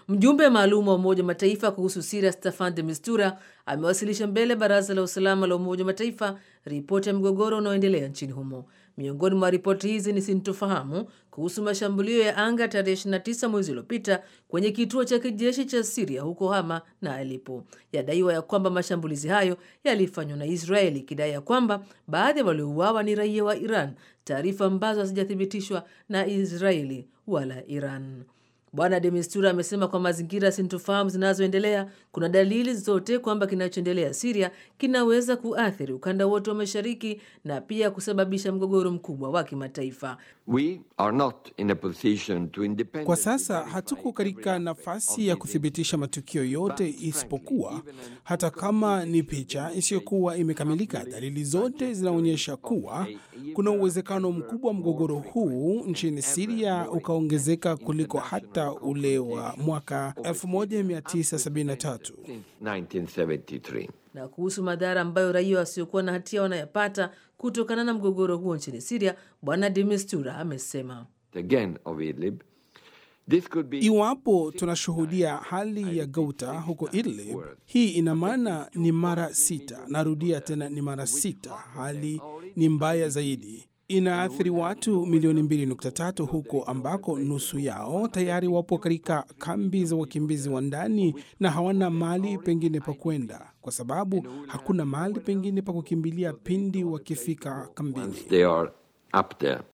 Mjumbe maalum wa Umoja wa Mataifa kuhusu Siria Staffan de Mistura amewasilisha mbele Baraza la Usalama la Umoja wa Mataifa ripoti ya mgogoro unaoendelea nchini humo. Miongoni mwa ripoti hizi ni sintofahamu kuhusu mashambulio ya anga tarehe 29 mwezi uliopita kwenye kituo cha kijeshi cha Siria huko Hama na Aleppo. Yadaiwa ya kwamba mashambulizi hayo yalifanywa na Israeli, ikidai ya kwamba baadhi ya waliouawa ni raia wa Iran, taarifa ambazo hazijathibitishwa na Israeli wala Iran. Bwana de Mistura amesema kwa mazingira sintofahamu zinazoendelea, kuna dalili zote kwamba kinachoendelea Siria kinaweza kuathiri ukanda wote wa mashariki na pia kusababisha mgogoro mkubwa wa kimataifa. Kwa sasa hatuko katika nafasi ya kuthibitisha matukio yote, isipokuwa hata kama ni picha isiyokuwa imekamilika, dalili zote zinaonyesha kuwa kuna uwezekano mkubwa mgogoro huu nchini Siria ukaongezeka kuliko hata ule wa mwaka 1973. Na kuhusu madhara ambayo raia wasiokuwa na hatia wanayapata kutokana na mgogoro huo nchini Siria, Bwana de Mistura amesema Iwapo tunashuhudia hali ya Gouta huko Idlib, hii ina maana ni mara sita. Narudia tena, ni mara sita. Hali ni mbaya zaidi, inaathiri watu milioni 2.3 huko ambako nusu yao tayari wapo katika kambi za wakimbizi wa ndani na hawana mahali pengine pa kwenda, kwa sababu hakuna mahali pengine pa kukimbilia pindi wakifika kambini.